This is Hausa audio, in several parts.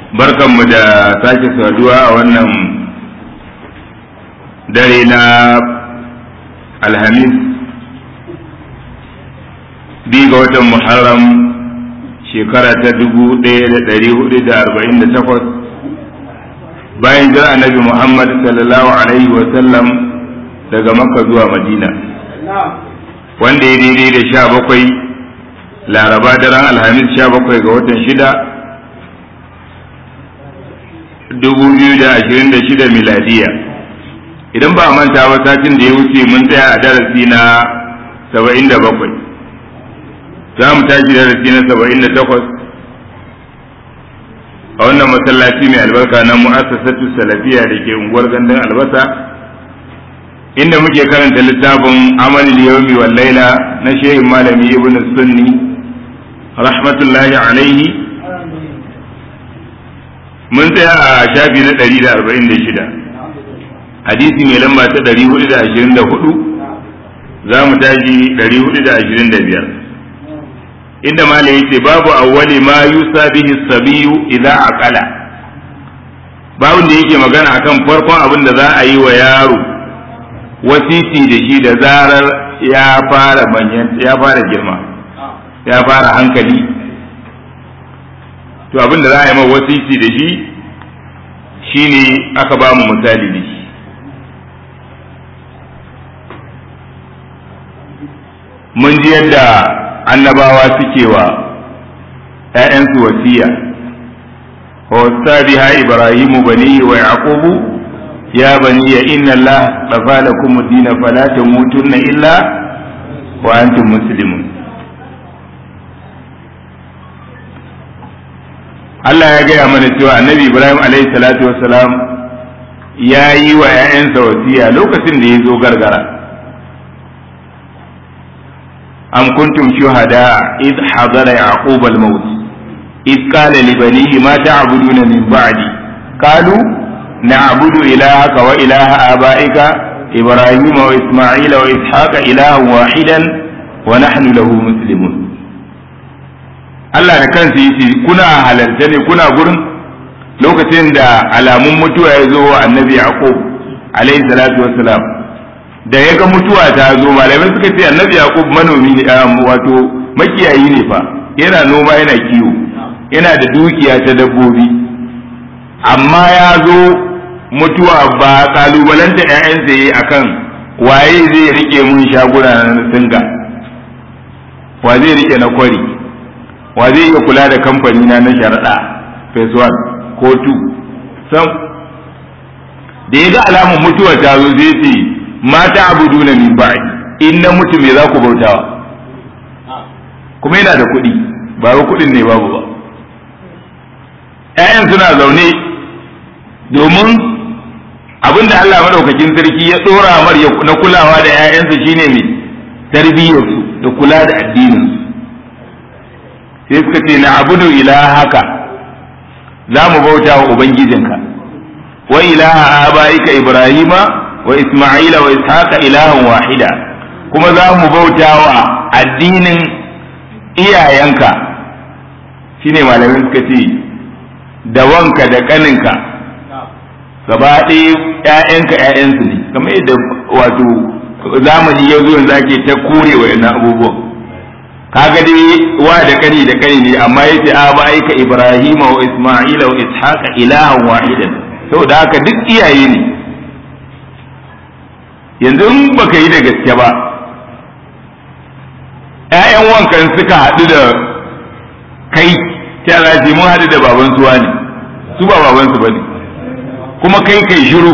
barkanmu da sake saduwa a wannan dare na alhamis biyu ga watan muharram shekara ta dubu ɗaya da ɗari hudu da arba'in da takwas bayan jira annabi muhammad sallallahu alaihi wasallam daga makka zuwa madina wanda ya daidai da sha bakwai laraba daren alhamis sha bakwai ga watan shida dubu biyu da ashirin da shida miladiya idan ba a manta ba satin da ya wuce mun tsaya a darasi na saba'in da bakwai za mu tashi darasi na saba'in da takwas a wannan masallaci mai albarka na mu'assasatu salafiya da ke unguwar gandun albasa inda muke karanta littafin amal yawmi wal laila na shehin malami ibn sunni rahmatullahi alaihi mun tsaya a shafi na 146 hadisi mai lamba ta 424 za mu tashi 425 inda malam yace babu awwali ma yusa bihi sabiyu idza aqala babun da yake magana akan farkon abin da za a yi wa yaro wasiti da shi da zarar ya fara manyan ya fara girma ya fara hankali to abin da za a yi mai wasiti da shi shine aka ba mu misali da shi mun ji yadda annabawa suke wa ‘ya'yansu wasiya wa biha ibrahimu bani wa yaqubu ya bani ya inna Allah dafa lakum ad-din fala tamutunna illa wa antum muslimun Allah ya gaya mana cewa annabi Ibrahim alaihi salatu wassalam ya yi wa ‘ya'yansa wasiya lokacin da ya zo gargara أم كنتم شهداء إذ حضر يعقوب الموت إذ قال لبنيه ما تعبدون من بعدي قالوا نعبد إلهك وإله آبائك إبراهيم وإسماعيل وإسحاق إلها واحدا ونحن له مسلمون Allah da kansa yace kuna halarta ne kuna gurin lokacin da alamun mutuwa ya zo wa annabi Yaqub alaihi salatu wassalam da ya ga mutuwa ta zo malamai suka ce annabi yaqub manomi ne wato makiyayi ne fa yana noma yana kiwo yana da dukiya ta dabbobi amma ya zo mutuwa ba kalubalanta ƴaƴansa yayi akan waye zai rike mun shaguna na singa wa zai rike na kwari wa zai iya kula da kamfani na na sharaɗa phase one ko two sam da ya ga alamun mutuwa ta zo zai ce mata abuduna min ba'di in na mutu me za ku bautawa kuma yana da kuɗi ba wa kuɗin ne babu ba ƴaƴan suna zaune domin abinda Allah madaukakin sarki ya ɗora mar na kulawa da ƴaƴansa shine mai tarbiyyarsu da kula da addinin sai suka ce na abudu ilahaka za mu bauta wa ubangijinka wa ilaha abaika ibrahima wa Isma'ila wa Ishaqa ilahan wahida kuma za mu bauta wa addinin iyayenka shine malamin suka ce da wanka da kaninka gaba ɗaya ‘ya'yanka ‘ya'yansu ne kamar yadda wato zamani ya zo yanzu ake ta kore wa yana abubuwan kaga dai wa da kani da kani ne amma yace a ba aika Ibrahima wa Isma'ila wa Ishaqa ilahan wahidan saboda haka duk iyaye ne yanzu in baka yi da gaske ba ‘ya'yan wankan suka haɗu da kai ta ce mun haɗu da baban suwa ne su ba baban su ba ne kuma kai kai shiru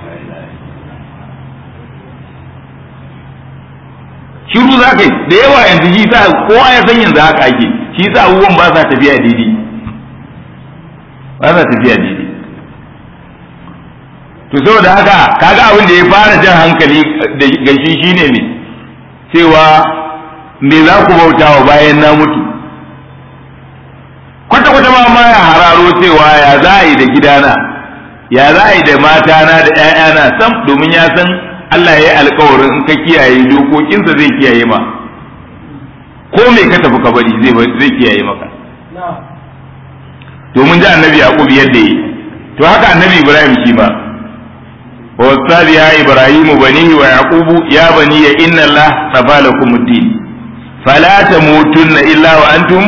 shiru za ka yi da yawa yanzu shi sa kowa ya san yanzu haka ake shi sa abubuwan ba sa tafiya daidai ba sa tafiya daidai to saboda haka kaga abin da ya fara jan hankali ga shi shine ne cewa me za ku bauta wa bayan na mutu kwata kwata ma ma ya hararo cewa ya za a yi da gidana ya za a yi da matana da ‘ya'yana sam domin ya san Allah ya yi alkawarin in ka kiyaye dokokinsa zai kiyaye ma ko me ka tafi ka bari zai kiyaye maka to to mun ji annabi yaqub yadda yi to haka annabi ibrahim shi ma wa wasabi ya ibrahimu banihi wa yaqubu ya bani ya inna allah tafa lakum ad-din fala tamutunna illa wa antum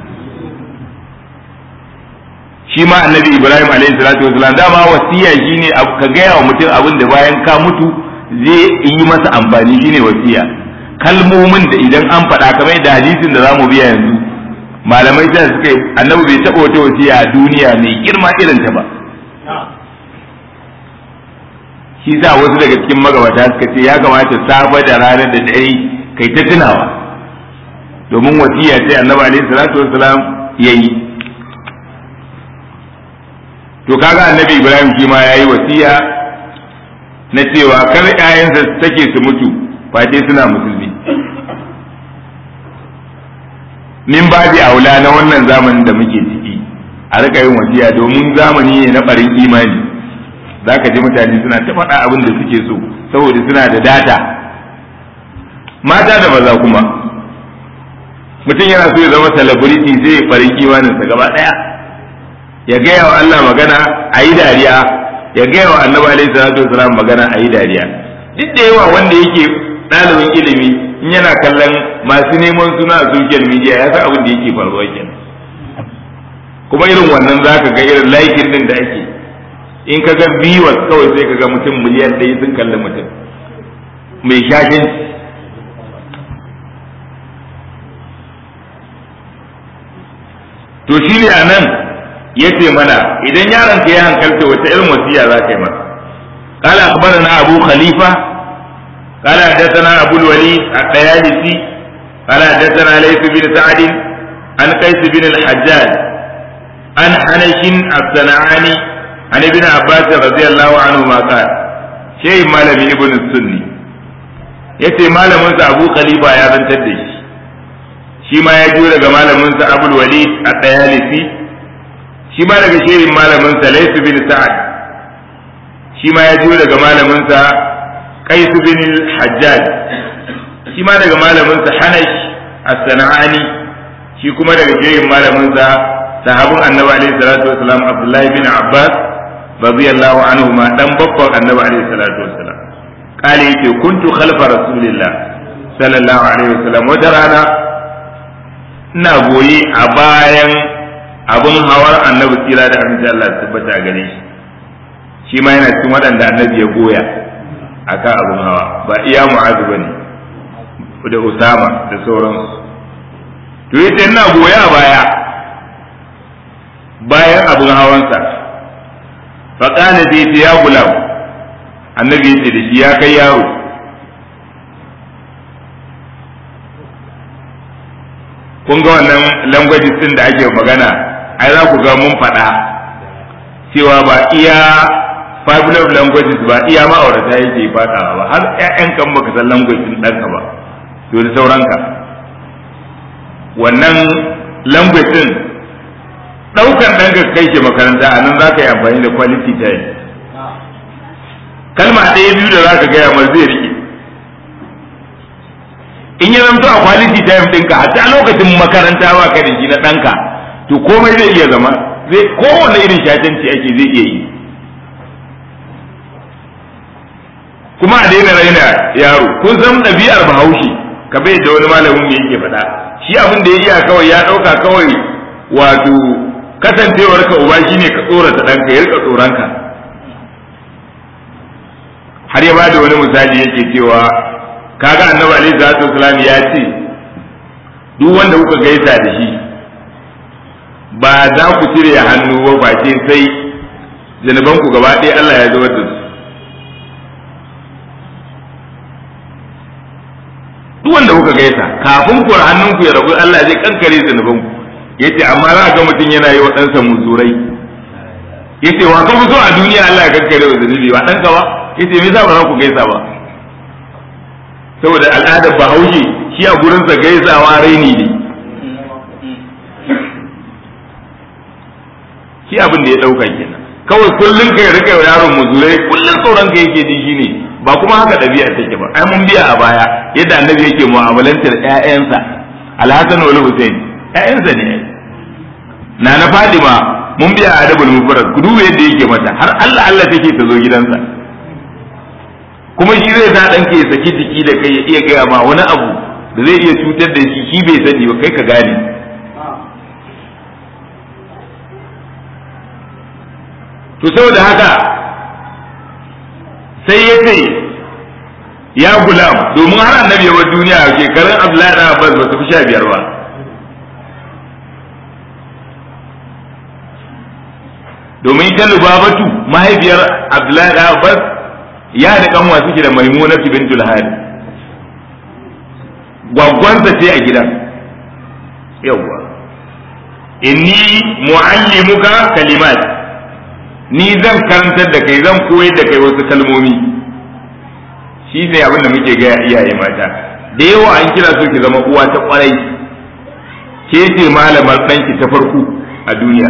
shi ma annabi ibrahim alaihi salatu wasalam dama wasiya shine ka gaya wa mutum abin da bayan ka mutu zai yi masa amfani shine wasiya kalmomin da idan an faɗa kamar da hadisin da zamu biya yanzu malamai sai suka yi annabi bai taɓa wata wasiya a duniya mai girma irin ta ba shi sa wasu daga cikin magabata suka ce ya kamata safe da ranar da dare kai ta tunawa domin wasiya ce annabi alaihi salatu wasalam yayi to kaga annabi ibrahim shi ma yayi wasiya na cewa kar ƴaƴansa take su mutu face suna musulmi min babi aula na wannan zamanin da muke ciki a rika yin wasiya domin zamani ne na barin imani zaka ji mutane suna ta faɗa abin da suke so saboda suna da data mata da maza kuma mutum yana so ya zama celebrity sai ya farin imaninsa gaba ɗaya ya gaya wa Allah magana a yi dariya ya gaya wa annabi alaihi salatu wasalam magana a yi dariya duk da yawa wanda yake ɗalibin ilimi in yana kallon masu neman suna a social media ya san abin da yake faruwa kenan kuma irin wannan za ka ga irin laikin din da ake in ka ga viewers kawai sai ka ga mutum miliyan ɗaya sun kalli mutum mai shashin to shi ne a nan ya ce mana idan yaron ka ya hankalta wata irin wasiya za ka yi masa قال أخبرنا أبو خليفة قال حدثنا أبو الوليد الطيالسي قال حدثنا ليث بن سعد عن قيس بن الحجاج عن حنش الصنعاني عن ابن عباس رضي الله عنهما قال شيء مالم ابن السني yace malaminsa abu khalifa ya zantar da shi shi ma ya jura daga malaminsa abul walid a tsayalisi shi ma daga shehin malaminsa laisu bin sa'ad shi ma ya jura daga malaminsa qais bin hajjaj shi ma daga malaminsa hanash as-sana'ani shi kuma daga shehin malaminsa sahabin annabi alaihi salatu wasalam abdullahi bin abbas radiyallahu anhu ma dan babban annabi alaihi salatu wasalam kale yake kuntu khalfa rasulillah sallallahu alaihi wasallam wata rana ina goyi a bayan abun hawar annabi tsira da amince Allah ya tabbata gare shi shi ma yana cikin waɗanda annabi ya goya akan abun hawa ba iya mu'azu bane da usama da sauransu to yace ina goya a baya bayan abun hawansa fa kana zai ya gulam annabi yace da shi ya kai yaro kun ga wannan languages din da ake magana ai za ku ga mun faɗa cewa ba iya five love languages ba iya ma'aurata yake faɗawa ba har ƴaƴan kan baka san language din ɗanka ba to da sauranka wannan language din ɗaukan ɗanka kai shi makaranta a nan za ka yi amfani da quality time kalma ɗaya biyu da za ka gaya mar zai rike in ya zamto a quality time ɗinka hatta lokacin makaranta ba ka da shi na ɗanka to komai zai iya zama zai kowane irin shatanci ake zai iya yi kuma a daina raina yaro kun san ɗabi'ar bahaushe ka bai da wani malamin me yake faɗa shi abin da ya iya kawai ya ɗauka kawai wato kasancewar ka uba shine ka tsorata ɗanka ya rika tsoronka har ya bada wani misali yake cewa kaga annabi alaihi salatu wasalam ya ce duk wanda kuka gaisa da shi ba za ku cire hannu ba face sai zanuban ku gaba ɗaya Allah ya zubar da su duk wanda kuka gaisa kafin ku hannun ku ya rabu Allah zai kankare zanuban ku yace amma za ga mutum yana yi wa ɗansa musurai yace wa ka so a duniya Allah ya kankare wa zanubi ba ɗanka ba yace me yasa ba za ku gaisa ba saboda al'adar bahaushe shi a gurinsa gaisawa raini ne shi abin da ya ɗauka kenan kawai kullum ka rika yaron muzurai kullum tsoron ka yake ji shine ba kuma haka ɗabi'a take ba ai mun biya a baya yadda annabi yake mu'amalantar ƴaƴansa alhassan wal husain ƴaƴansa ne na na fadima mun biya adabul mufrad ku duba yadda yake mata har Allah Allah take ta zo gidansa kuma shi zai sa ɗanka ya saki jiki da kai ya iya gaya ma wani abu da zai iya cutar da shi shi bai sani ba kai ka gane to saboda haka sai ya ce ya gulam domin har annabi ya bar duniya shekarun Abdullahi da Abbas ba su fi sha biyar ba domin ita Lubabatu mahaifiyar Abdullahi da Abbas ya da kanwa suke da Maimuna bintul Hari gwaggwansa ce a gidan yawwa inni muallimuka kalimat ni zan karantar da kai zan koyar da kai wasu kalmomi shi ne abin da muke gaya iyaye mata da yawa an kira so ki zama uwa ta kwarai ke ce malamar ɗanki ta farko a duniya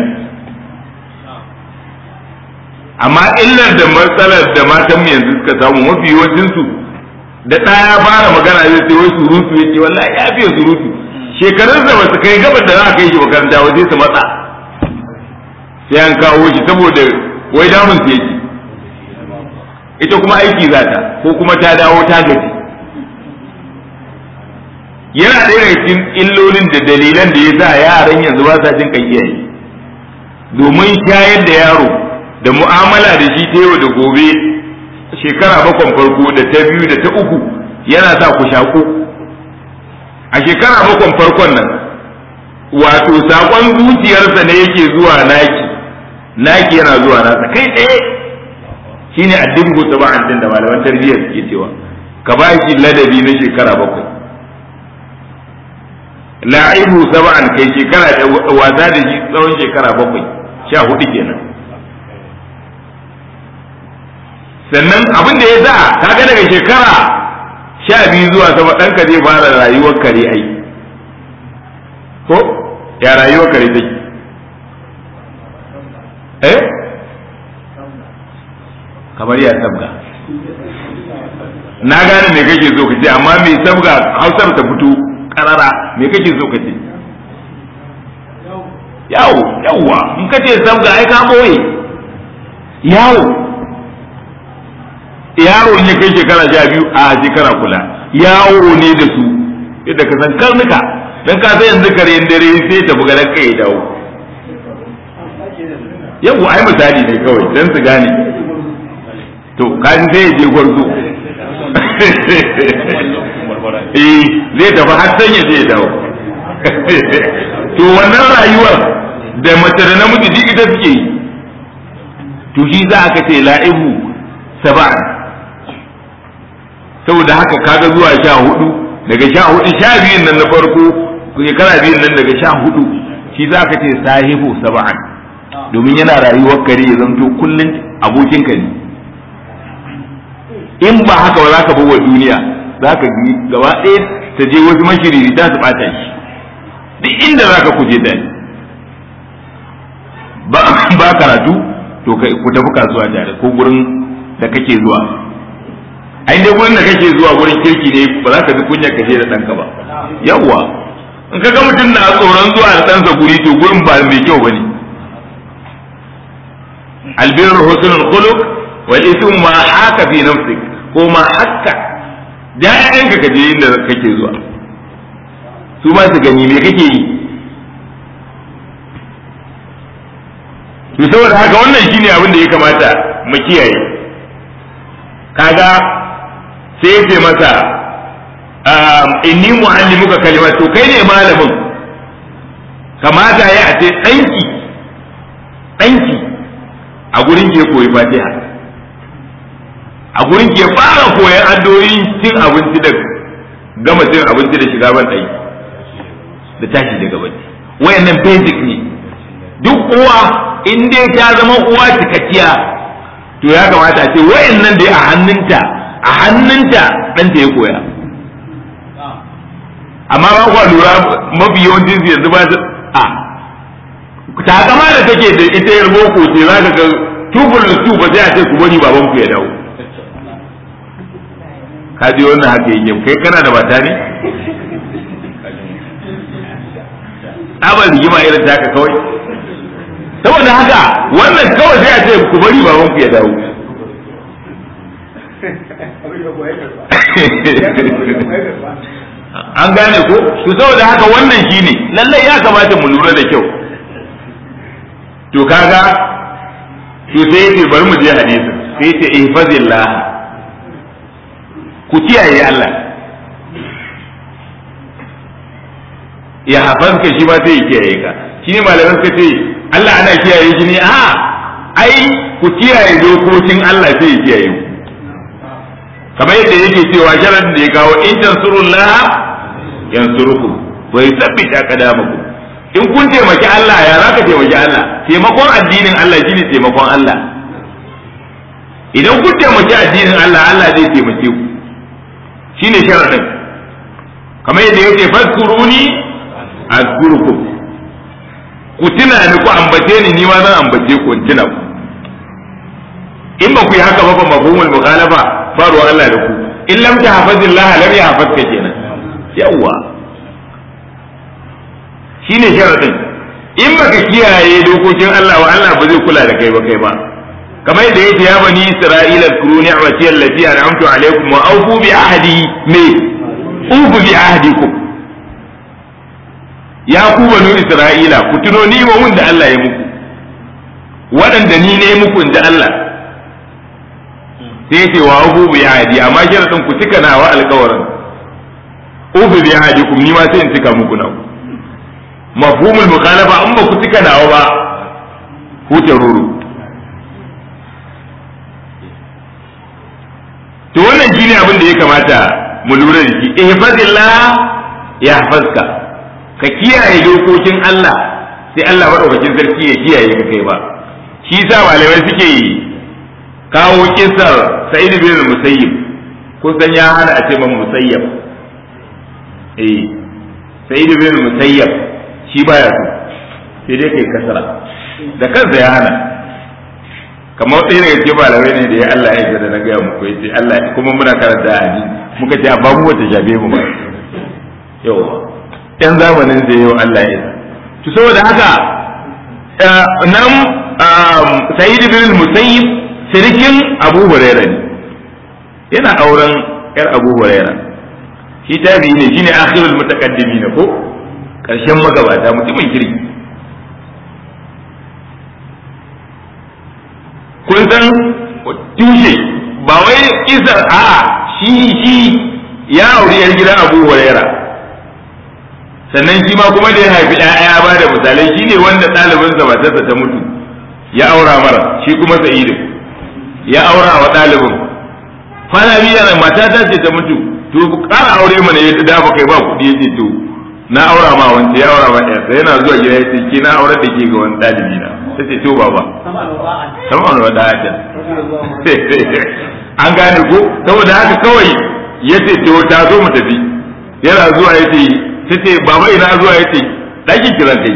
amma illar da matsalar da matan mu yanzu suka samu mafi yawancinsu da ɗaya fara magana zai ce wai surutu ya ce wallahi ya fiye surutu shekarun da ba su kai gabar da za a kai shi makaranta waje su matsa sai an kawo shi saboda wai damun su yake ita kuma aiki za ta ko kuma ta dawo ta gaji yana ɗaya daga cikin illolin da dalilan da ya sa yaran yanzu ba sa jin kan iyaye domin shayar da yaro da mu'amala da shi ta yau da gobe shekara bakon farko da ta biyu da ta uku yana sa ku shaku a shekara bakon farkon nan wato saƙon zuciyarsa ne yake zuwa naki naki yana zuwa nasa kai tsaye shine addin ko saba'an din da malaman tarbiyya suke cewa ka ba shi ladabi na shekara bakwai la'ibu saba'an kai shekara da wasa da shi tsawon shekara bakwai sha hudu kenan sannan abin da ya sa kaga daga shekara sha biyu zuwa sama ɗanka zai fara rayuwar kare ai ko ya rayuwar kare take eh kamar ya sabga na gane me kake so ka ce amma me sabga hausar ta fito karara me kake so ka ce yawo yawwa in ka ce sabga ai ka boye yawo yaro ne kai shekara sha biyu a shekara kula yawo ne da su yadda ka san karnuka dan ka san yanzu kare dare sai ta buga kai ya dawo yau ai misali ne kawai dan su gane to kaji sai ya je gwarzo eh zai tafi har san ya je ya dawo to wannan rayuwar da mace da namiji duk ita suke yi to shi za aka ce la'ibu saba'an saboda haka kaga zuwa sha hudu daga sha hudu sha biyun nan na farko shekara biyun nan daga sha hudu shi za ka ce sahibu saba'an domin yana rayuwar kare ya zanto kullum abokinka ne in ba haka ba za ka bawa duniya za ka bi gaba ɗaya ta je wasu mashiriri ta su ɓata shi duk inda za ka kuje da ba karatu to ku tafi kasuwa tare ko gurin da kake zuwa ai dai gurin da kake zuwa gurin kirki ne ba za ka ji kunya ka je da ɗanka ba yawwa in ka ga mutum na tsoron zuwa da ɗansa guri to gurin ba mai kyau ba ne albir husnul khuluq wal ism ma haka fi nafsik ko ma hakka da ƴaƴanka ka je inda kake zuwa su ma su gani me kake yi to saboda haka wannan shine abin da ya kamata mu kiyaye kaga sai ya ce masa inni muallimuka kalimat to kai ne malamin kamata ya a ce ɗanki ɗanki a gurin ke koyi fatiha a gurin ke fara koyan addu'o'in cin abinci da gama cin abinci da shiga ban ɗaki da tashi daga bacci wayannan basic ne duk uwa in dai ta zama uwa cikakkiya to ya kamata a ce wayannan dai a hannunta a hannunta ɗanta ya koya amma ba kwa lura mafi yawancin su yanzu ba su a takama da take da ita yar boko ce za ka ga tubul su ba sai a ce ku bari baban ku ya dawo ka ji wannan haka yake kai kana da mata ne abar rigima irin taka kawai saboda haka wannan kawai sai a ce ku bari baban ku ya dawo an gane ko to saboda haka wannan shine lallai ya kamata mu lura da kyau to kaga to sai yace bari mu je hadisin sai yace ihfazillah ku kiyaye Allah ya hafazka shi ba sai ya kiyaye ka shi ne malaman suka ce Allah ana kiyaye shi ne a ai ku kiyaye dokokin Allah sai ya kiyaye ku kamar yadda yake cewa sharadin da ya kawo in tansurullah yansurukum wa yuthabbit aqdamakum in kun taimaki Allah ya za ka taimaki Allah taimakon addinin Allah shine taimakon Allah idan kun taimaki addinin Allah Allah zai taimake ku shine sharadin kamar yadda yake fadkuruni azkurukum ku tuna ni ku ambace ni ni ma zan ambace ku in tuna ku in ba ku yi haka ba fa mafhumul mukhalafa ba ruwan Allah da ku in lam tahfazillah lam yahfazka kenan yawa shine sharadin in baka kiyaye dokokin Allah wa Allah ba zai kula da kai ba kai ba kamar yadda yake ya bani isra'ila kuru ni'mati allati an'amtu alaykum wa awfu bi ahdi me ufu bi ahdikum ya ku banu isra'ila ku tuno ni wa da Allah ya muku waɗanda ni ne muku inda Allah sai ce wa ufu bi ahdi amma sharadin ku cika nawa alƙawarin ufu bi ahdikum ni ma sai in cika muku nawa mafhumul mukhalafa in ba ku cika nawa ba huce ruru to wannan shine abin da ya kamata mu lura da shi ihfazillah ya hafazka ka kiyaye dokokin Allah sai Allah madaukakin sarki ya kiyaye ka kai ba shi yasa malamai suke kawo kisar Sa'id bin Musayyib kun san ya hana a ce man Musayyab eh Sa'id bin Musayyab shi baya so sai dai kai kasara da kansa ya hana kamar ɗaya daga cikin malamai ne da ya Allah ya da na gaya muku ya ce Allah kuma muna karanta a ji muka ce ba mu wata shafe mu ba yau yan zamanin da yau Allah ya to saboda haka nan Sayyid bin Musayyib sirikin Abu Hurairah ne yana auren yar Abu Hurairah shi tabi'i ne shine akhirul mutaqaddimin ko karshen magabata mutumin kirki kun san tushe ba wai isar a'a shi shi ya auri yar gidan Abu Huraira sannan shi ma kuma da ya haifi ɗaya ba da misalai shi ne wanda ɗalibinsa matarsa ta mutu ya aura mara shi kuma sa'idu ya aura wa ɗalibin kwana biyar mata ta ce ta mutu to ƙara aure mana ya dafa kai ba kuɗi ya ce to na aura ma wanda ya aura ma ɗaya sai yana zuwa gida ya ce ke na aurar da ke ga wani ɗalibi na ta ce to baba sama wani wada hajjan an gane ko saboda haka kawai ya ce to ta zo mu tafi yana zuwa ya ce ta ce baba ina zuwa ya ce ɗakin kiran ta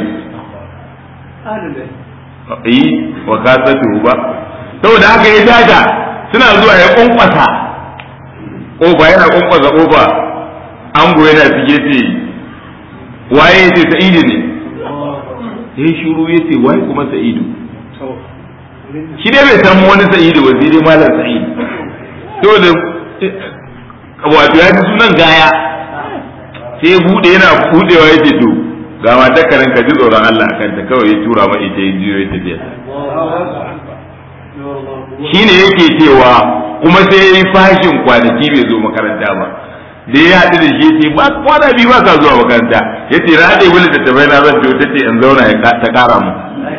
yi yi wa ka satu ba saboda haka ya daga suna zuwa ya kunkwasa kofa yana kunkwasa kofa ango yana fige ce waye ya ce sa'idu ne ya shuru ya ce waye kuma sa'idu shi dai bai san wani sa'idu ba sai dai malam sa'idu to da wato ya ji sunan gaya sai ya bude yana budewa ya ce to ga mata karin ka ji tsoron Allah akan ta kawai ya tura ma ita ya jiyo ya tafiya shi ne yake cewa kuma sai ya yi fashin kwanaki bai zo makaranta ba da ya haɗu da shi ce ba kwana biyu ba ka zuwa makaranta ya ce na haɗe wani tattafai na zan ta ce in zauna ta ƙara mu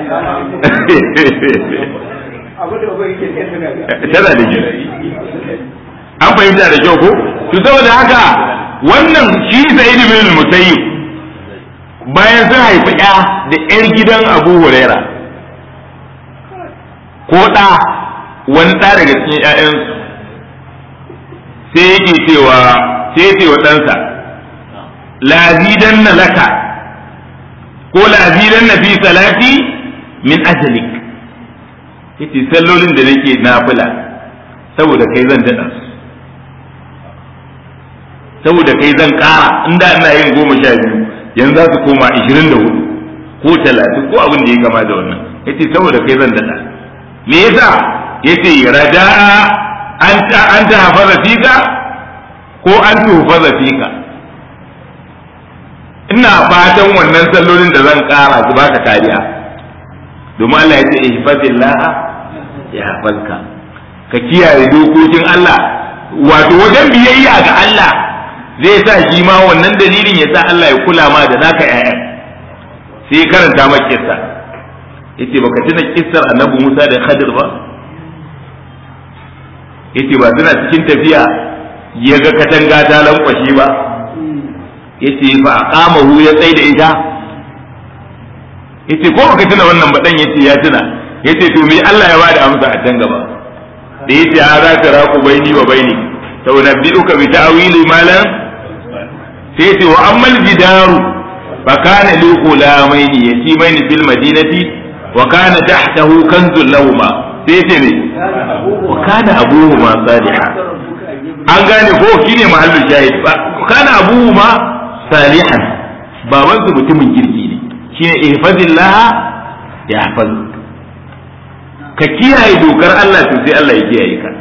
tana da kyau an fahimta da kyau ko to saboda haka wannan shi sa'id bin musayyib bayan sun haifi ya da yar gidan abu huraira ko ɗa wani ɗa daga cikin 'ya'yansu sai yake cewa sai ce wa ɗansa lazidan na laka ko lazidan na fi salati min ajalik yace sallolin da nake nafila saboda kai zan daɗa su saboda kai zan ƙara inda ina yin goma sha biyu yanzu za su koma ishirin da hudu ko talatin ko abin da ya kama da wannan yace saboda kai zan dada me yasa yace raja'a anta anta hafaza fika ko an tufaza fika ina fatan wannan sallolin da zan kara su baka kariya domin Allah ya ce ihfazillah ya hafazka ka kiyaye dokokin Allah wato wajen biyayya ga Allah zai sa shi ma wannan dalilin ya sa Allah ya kula ma da naka ƴaƴan sai karanta maka kissa yace baka tuna kissar annabi Musa da Khadir ba yace ba suna cikin tafiya ya ga katanga ta lankwashe ba yace fa aqamahu ya tsaida ita yace ko baka tuna wannan ba dan yace ya tuna yace to me Allah ya bada amsa a can gaba da yace ha za ka raku baini wa baini to nabbi'uka bi ta'wili ma lam sai yace wa ammal jidaru fa kana li ghulamaini yatimaini fil madinati wa kana tahtahu kanzun lahumma sai yace ne wa kana abuhuma salihan an gane ko shine mahallin shahid ba kana abuhuma salihan baban su mutumin kirki ne shine ihfazillah ya hafaz ka kiyaye dokar Allah to sai Allah ya kiyaye ka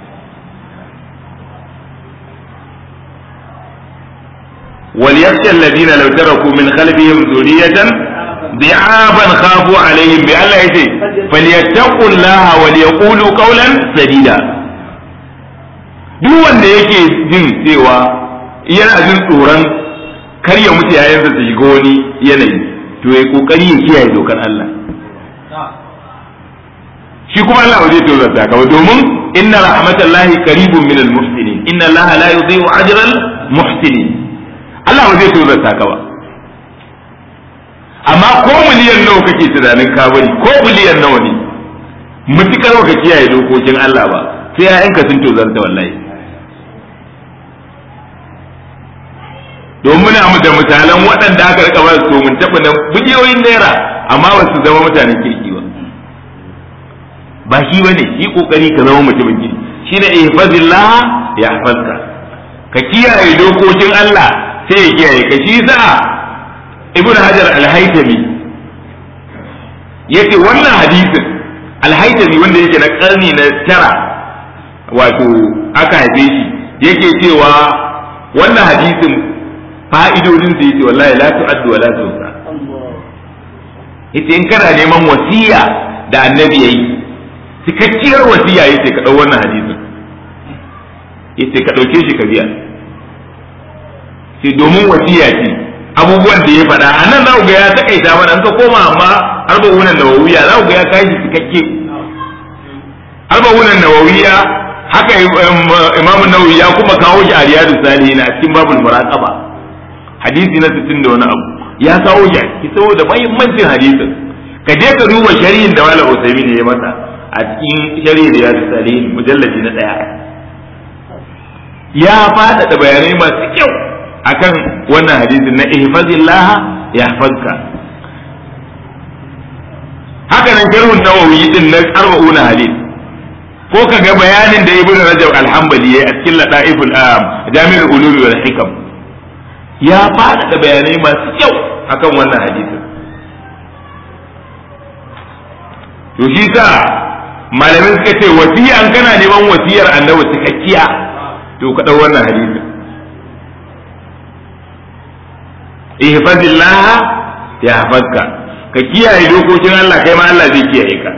وليخشى الذين لو تركوا من خلفهم ذرية ضعافا خافوا عليهم بألا يجي فليتقوا الله وليقولوا قولا سديدا duk wanda yake jin cewa yana jin tsoron kar ya mutu yayin da su shiga wani yanayi to ya kokari ya kiyaye dokar Allah shi kuma Allah ba zai tozarta ka ba domin inna rahmatallahi qaribun minal muhsinin inna Allah la yudhi'u ajral muhsinin Allah ba zai tozarta ka ba amma ko miliyan nawa kake tunanin ka bari ko miliyan nawa ne mutukar ka kiyaye dokokin Allah ba sai ƴaƴanka sun tozarta wallahi domin muna da misalan waɗanda aka rika ba su mun taɓa na biliyoyin naira amma ba su zama mutanen kirki ba ba shi ba ne yi kokari ka zama mutumin kirki shine ihfazillah ya hafazka ka kiyaye dokokin Allah sai ya kiyaye ka shi sa ibn hajar al-haytami yace wannan hadisin al-haytami wanda yake na karni na tara wato aka haife shi yake cewa wannan hadisin fa'idodin da yace wallahi la tu'addu wa la tuhsa yace in kana neman wasiya da annabi yayi cikakkiyar wasiya yace ka dau wannan hadisin yace ka dauke shi ka biya sai domin wasiya ce abubuwan da ya faɗa a nan za ku ga ya takaita mana ka koma amma arba'unan nawawiya za ku ga ya kai shi cikakke arba'unan nawawiya haka imamu nawawi ya kuma kawo shi a riyadu salihin a cikin babul muraqaba hadisi na 60 da wani abu ya kawo shi ki saboda muhimmancin hadisin ka je ka duba shari'in da wala usaimin ne ya masa a cikin shari'in riyadu salihin mujallaji na daya ya faɗaɗa bayanai masu kyau akan wannan hadisin na ihfazillah yahfazka haka nan sharhun nawawi din na arba'una hadis ko ka ga bayanin da ibnu rajab al-hanbali yayi a cikin ladaiful am jami'ul ulumi wal hikam ya fada da bayanai masu kyau akan wannan hadisin to shi sa malamin suka ce wasiya an kana neman wasiyar annabi cikakkiya to ka dau wannan hadisin ihfazillah ya hafazka ka kiyaye dokokin Allah kai ma Allah zai kiyaye ka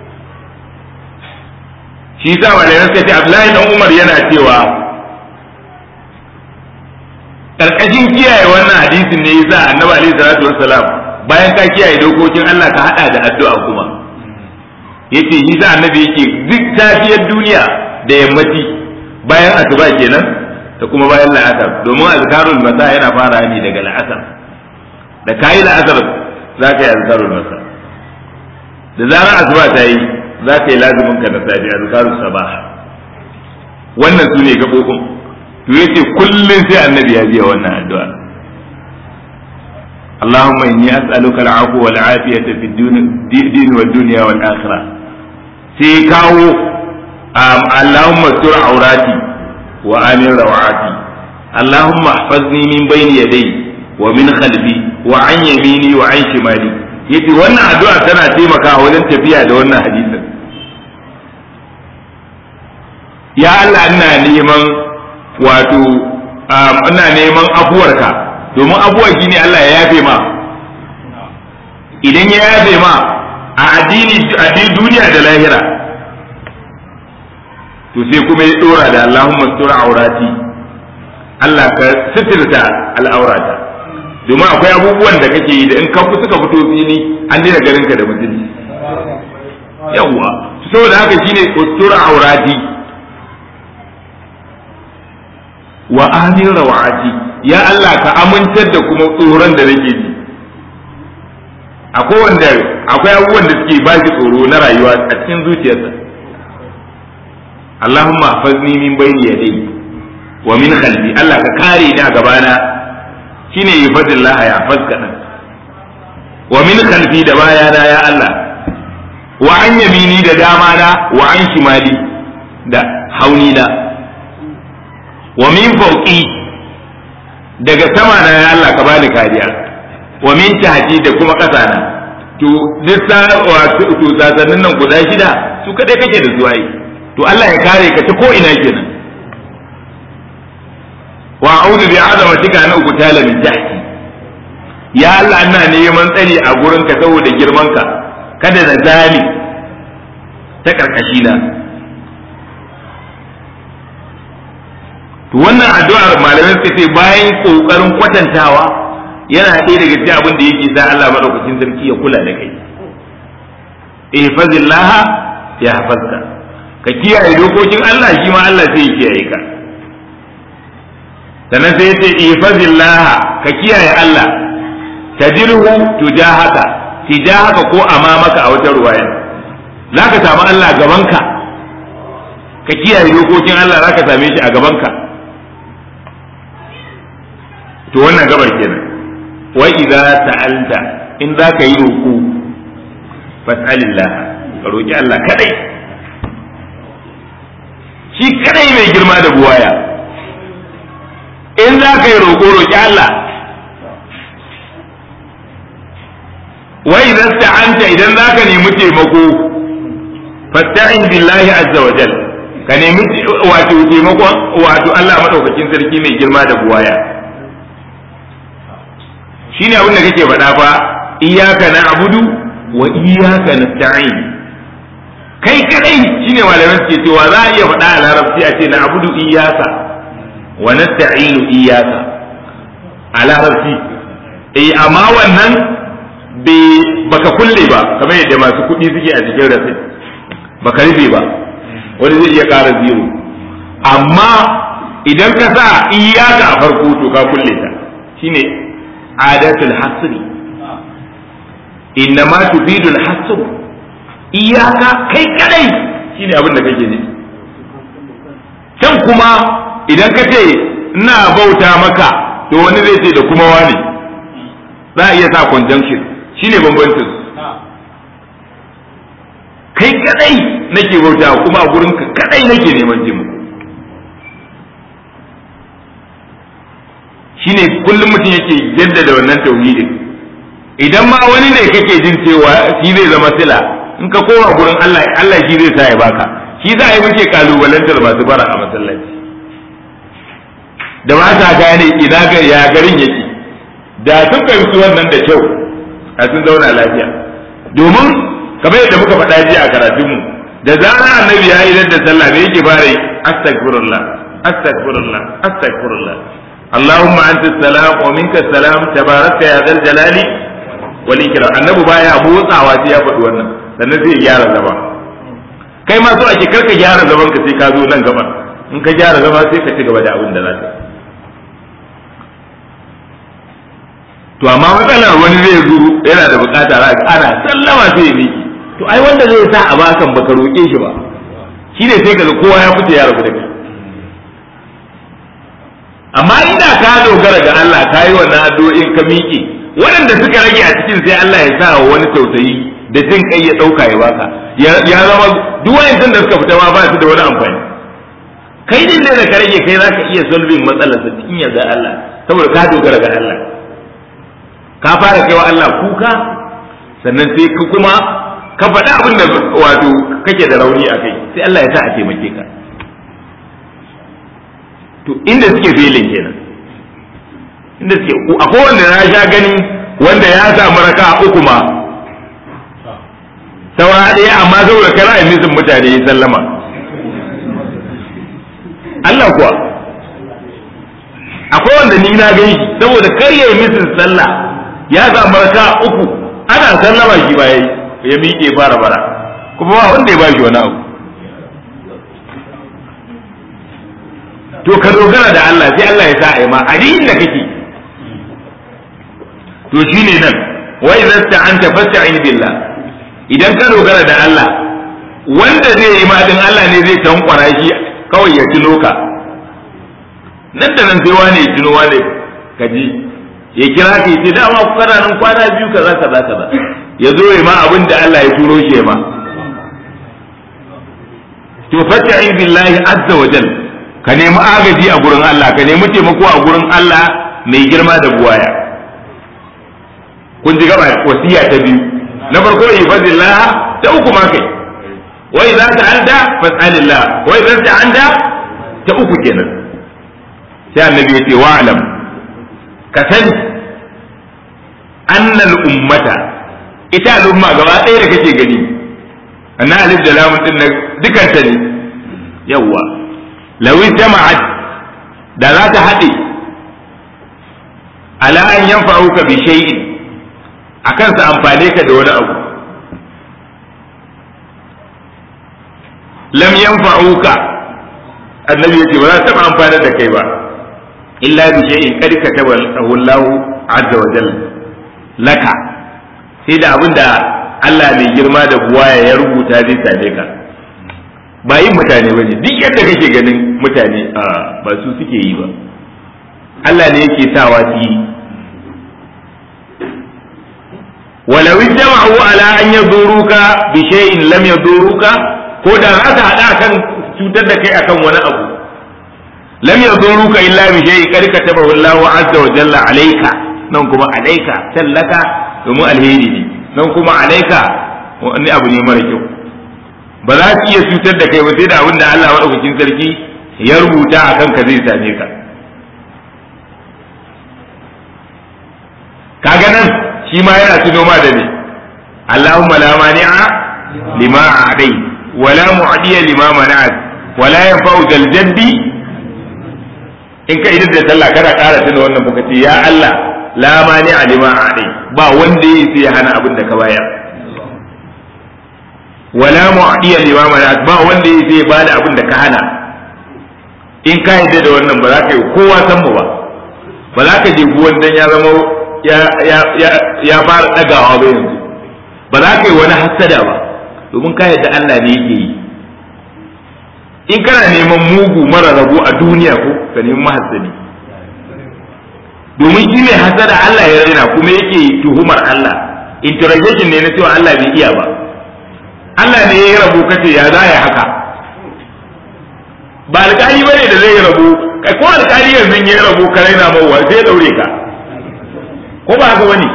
shi sa malamai suka ce Abdullahi dan Umar yana cewa karkashin kiyaye wannan hadisin ne yasa Annabi alaihi salatu wassalam bayan ka kiyaye dokokin Allah ka hada da addu'a kuma yace shi sa Annabi yake duk tafiyar duniya da yammaci bayan asuba kenan da kuma bayan la'asar domin azkarul masa yana fara ne daga la'asar da kayi la'asar za ka yi azkarul masa da zarar asuba ta yi za ka yi lazumin ka da safi azkarul sabah wannan su ne gabobin to yace kullun sai annabi ya biya wannan addu'a اللهم إني أسألك العفو والعافية في الدين والدنيا والآخرة سيكاو اللهم استر عوراتي وآمن روعاتي اللهم احفظني من بين يدي ومن خلفي وعن يميني وعن شمالي yace wannan addu'a tana taimakawa wajen tafiya da wannan hadisin ya Allah ina neman wato ina neman afuwarka domin afuwar shi ne Allah ya yafe ma idan ya yafe ma a addini addini duniya da lahira to sai kuma ya dora da Allahumma sura aurati Allah ka sitirta al'aurata domin akwai abubuwan da kake yi da in ka suka fito fili an daina ganin ka da mutunci yawwa saboda haka shine ustura aurati wa amin rawati ya Allah ka amintar da kuma tsoron da nake ji akwai wanda akwai abubuwan da suke ba shi tsoro na rayuwa a cikin zuciyarsa Allahumma hafazni min bayni yadayhi wa min khalfi Allah ka kare ni a gabana shine yufadillah ya faska din wa min khalfi da bayana ya Allah wa an yamini da dama na wa an shimali da hauni na wa min fauqi daga sama na ya Allah ka bani kariya wa min tahti da kuma ƙasa na to duk sa wato to sasannin nan guda shida su kadai kake da zuwa to Allah ya kare ka ta ko ina kenan wa a'udhu bi azamatika an uqtala min tahti ya Allah ina neman tsari a gurin ka saboda girman ka kada na zali ta karkashi na to wannan addu'ar malamai suka ce bayan kokarin kwatantawa yana ɗaya daga cikin abin da yake sa Allah madaukakin sarki ya kula da kai ihfazillah ya hafazka ka kiyaye dokokin Allah shi ma Allah sai ya kiyaye ka sannan sai yace ihfazillah ka kiyaye Allah tajirhu tujahaka tijahaka ko amamaka a wata ruwaya zaka samu Allah gabanka ka kiyaye dokokin Allah zaka same shi a gabanka to wannan gabar kenan wa idza ta'alta in zaka yi roƙo fas'alillah ka roki Allah kadai shi kadai mai girma da buwaya in zaka yi roƙo roki Allah wa idza ta'anta idan zaka nemi taimako fasta'in billahi azza wa jal ka nemi wato taimakon wato Allah madaukakin sarki mai girma da buwaya shine abin da kake faɗa fa iyyaka na'budu wa iyyaka nasta'in kai kadai shine malaman suke cewa za a iya faɗa a larabci a ce na'budu iyyaka wa nasta'inu iyyaka a larabci eh amma wannan bai baka kulle ba kamar yadda masu kuɗi suke a cikin rasit baka rufe ba wani zai iya ƙara zero amma idan ka sa iyaka a farko to ka kulle ta shine adatul hasri innama tufidul hasr iyaka kai kadai shine abin da kake ne can kuma idan ka ce ina bauta maka to wani zai ce da kuma wani za a iya sa conjunction shine bambancin kai kadai nake bauta kuma a gurin ka kadai nake neman jin shine kullum mutum yake jaddada wannan tauhidin idan ma wani ne kake jin cewa shi zai zama sila in ka koma gurin Allah Allah shi zai sa ya baka shi za a yi muke kalubalantar masu bara a masallaci da ba ta gane ina ga ya garin yake da sun fahimci wannan da kyau a sun zauna lafiya domin kamar yadda muka faɗa jiya a karatunmu da zarar annabi ya yi da sallah me yake fara yi astaghfirullah astaghfirullah astaghfirullah اللهم انت السلام ومنك السلام تبارك يا ذا الجلال والاكرام annabi baya motsawa sai ya faɗi wannan sannan sai ya gyara zama kai ma so ake karka gyara zaman ka sai ka zo nan gaba in ka gyara zama sai ka ci gaba da abin da za ka to amma matsalar wani zai zo yana da bukata za ana sallama sai ya miki to ai wanda zai sa a bakan baka roƙe shi ba shi ne sai ka kowa ya fita ya rabu da kai amma inda ka dogara ga Allah ka yi wannan addu'o'in ka miƙe waɗanda suka rage a cikin sai Allah ya sa wani tausayi da jin kai ya ɗauka ya baka ya zama duk wayancan da suka fita ma ba su da wani amfani kai din da ka rage kai zaka iya solving matsalar sa cikin yarda Allah saboda ka dogara ga Allah ka fara kaiwa Allah kuka sannan sai ka kuma ka faɗi abin da wato kake da rauni a kai sai Allah ya sa a taimake ka to inda suke filin kenan inda suke akwai wanda na sha gani wanda ya samu raka uku ma saura ɗaya amma saboda kana yi misin mutane ya sallama Allah kuwa akwai wanda ni na gani saboda kar ya yi misin sallah ya samu raka uku ana sallama shi ba ya miƙe fara bara kuma ba wanda ya ba shi wani abu to ka dogara da Allah sai Allah ya sa a yi ma a da kake to shine nan wa idza sta'anta fasta'in billah idan ka dogara da Allah wanda zai yi ma din Allah ne zai tankwara shi kawai ya tuno ka nan da nan sai wane ya tuno wane kaji ya kira ka ce dama ku kana nan kwana biyu kaza kaza kaza ya zo ya ma abin da Allah ya turo shi ma to fasta'in billahi azza wa jalla ka nemi agaji a gurin Allah ka nemi taimako a gurin Allah mai girma da buwaya kun ji gaba wasiya ta biyu na farko ifadillah ta uku ma kai wa idza ta'alta fas'alillah wa idza ta'anta ta uku kenan sai annabi ya ce wa alam ka sani annal ummata ita al'umma gaba ɗaya da kake gani anna alif da lamun din nan dukanta ne yawwa lawi jama'at da za ta haɗe ala an yanfa'uka bi shay'in akan sa amfane ka da wani abu lam yanfa'uka annabi yace ba za ta amfana da kai ba illa bi shay'in qad kataba Allah azza wa jalla laka sai da abinda Allah mai girma da buwaya ya rubuta zai same ka ba yin mutane ba ne duk yadda kake ganin mutane a ba su suke yi ba Allah ne yake sawa su yi walau jama'u ala an yaduruka bi shay'in lam yaduruka ko da za ta hada kan cutar da kai akan wani abu lam yaduruka illa bi shay'in kad katabahu Allahu azza wa jalla alayka nan kuma alayka tallaka domin alheri ne nan kuma alayka wani abu ne mara kyau ba za su iya cutar da kai ba sai da abin da Allah maɗaukakin sarki ya rubuta a kanka zai same ka kaga nan shi ma yana tuno ma da ne Allahumma la mani'a lima a'dai wa la mu'diya lima mana'at wa la yanfa'u dal jaddi in ka idan da sallah kana ƙara tuna wannan baka ce ya Allah la mani'a lima a'dai ba wanda yake ya hana abin da ka bayar wala mu'diya limama na ba wanda ya zai bada abin da ka hana in ka yadda da wannan ba za ka yi kowa san mu ba ba za ka je wannan ya zama ya ya ya ya fara dagawa ba yanzu ba za ka yi wani hasada ba domin ka yadda Allah ne yake yi in kana neman mugu mara rabo a duniya ko ka nemi mahasadi domin shi ne hasada Allah ya raina kuma yake tuhumar Allah interrogation ne na cewa Allah bai iya ba Allah ne ya rabu kace ya za ya haka ba alƙali bane da zai rabu kai ko alƙali yanzu ya rabu ka raina mawa sai daure ka ko ba haka bane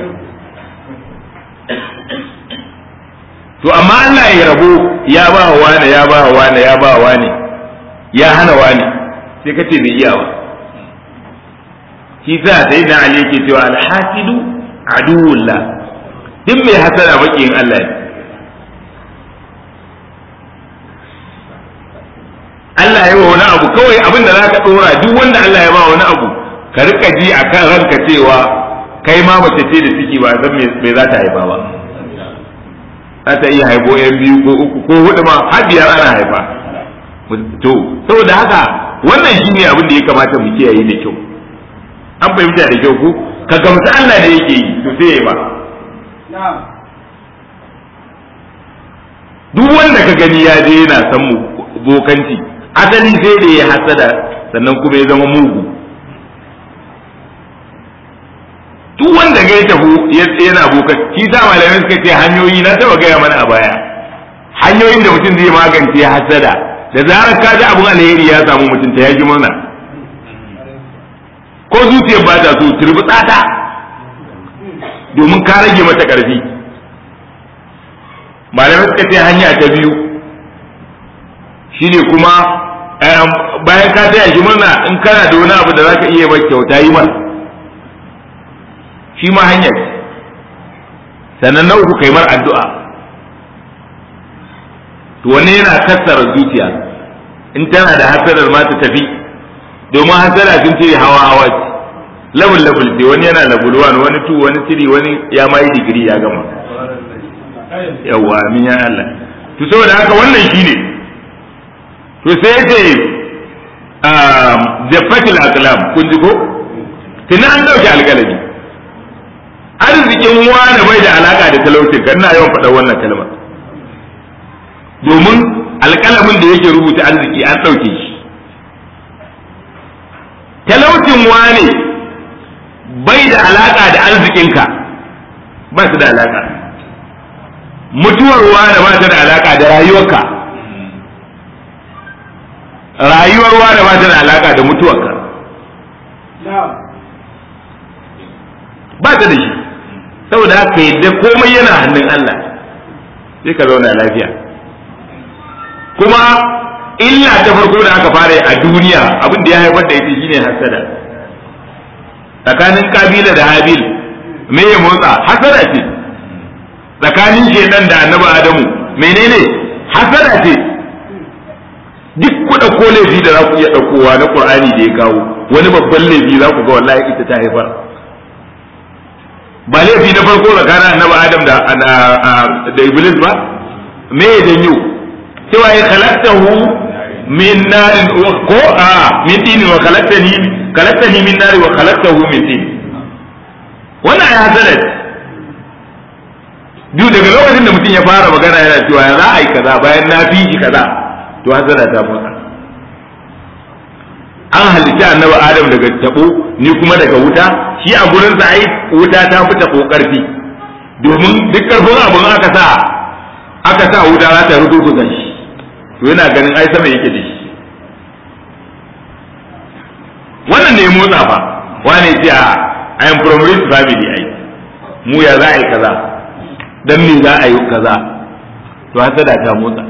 to amma Allah ya rabu ya ba wa wani ya ba wa wani ya ba wa wani ya hana wani sai kace bai iya ba shi sa sai da Ali yake cewa al-hasidu aduwullah duk mai hasada bakin Allah ne Allah ya wa wani abu kawai abin da zaka dora duk wanda Allah ya ba wani abu ka rika ji akan ranka cewa kai ma mace ce da ciki ba san me za ta haifa ba za ta iya haifo yan biyu ko uku ko hudu ma har biyar ana haifa to saboda haka wannan shine abin da ya kamata mu kiyaye da kyau an fahimta da kyau ko ka gamsu Allah ne yake yi to sai ya ba duk wanda ka gani ya je yana san mu bokanci asali sai da ya hasada sannan kuma ya zama mugu duk wanda ga ya tafi yana bokan shi sa malamai suka ce hanyoyi na taba gaya mana a baya hanyoyin da mutum zai magance hasada da zarar ka ji abun alheri ya samu mutum ta yaji murna ko zuciyar ba ta so turbi tsata domin ka rage mata karfi malamai suka ce hanya ta biyu shine kuma bayan ka taya shi murna in kana da wani abu da za ka iya mai kyauta yi masa shi ma hanya ce sannan na uku kai mar addu'a to wani yana kassara zuciya in tana da hasarar ma ta tafi domin hasara sun ce hawa hawa ce level level ce wani yana level 1 wani 2 wani 3 wani ya ma yi digiri ya gama yawa amin ya Allah to saboda haka wannan shine to sai yace jaffatul aqlam kun ji ko tunan an dauke alƙalami arzikin wani bai da alaka da talaucin kan na yawan faɗa wannan kalma domin alƙalamin da yake rubuta arziki an ɗauke shi talaucin wane bai da alaka da arzikinka ba su da alaka mutuwar wane ba ta da alaka da rayuwarka rayuwar wane ba ta da alaka da mutuwarka ba ta da shi saboda haka yadda komai yana hannun Allah sai ka zauna lafiya kuma illa ta farko da aka fara a duniya abin da ya haifar da ita shine hasada tsakanin kabila da habil me ya motsa hasada ce tsakanin shedan da annabi adamu menene hasada ce duk ku ɗauko laifi da za ku iya ɗaukowa na qur'ani da ya kawo wani babban laifi za ku ga wallahi ita ta haifar ba laifi na farko tsakanin annabi adam da da iblis ba me ya janyo cewa ya khalaqtahu min narin ko a min tin wa khalaqtani khalaqtani min nari wa khalaqtahu min tin wannan ya hasala duk daga lokacin da mutum ya fara magana yana cewa ya za a yi kaza bayan na fi shi kaza to hasala ta motsa an halitta annabi adam daga tabo ni kuma daga wuta shi a gurin sa ai wuta ta fi tabo karfi domin duk karfin abun aka sa aka sa wuta za ta rubu shi to yana ganin ai sama yake da shi wannan ne motsa fa wane ce a I am from rich family ai mu ya za a yi kaza dan me za a yi kaza to hasada ta motsa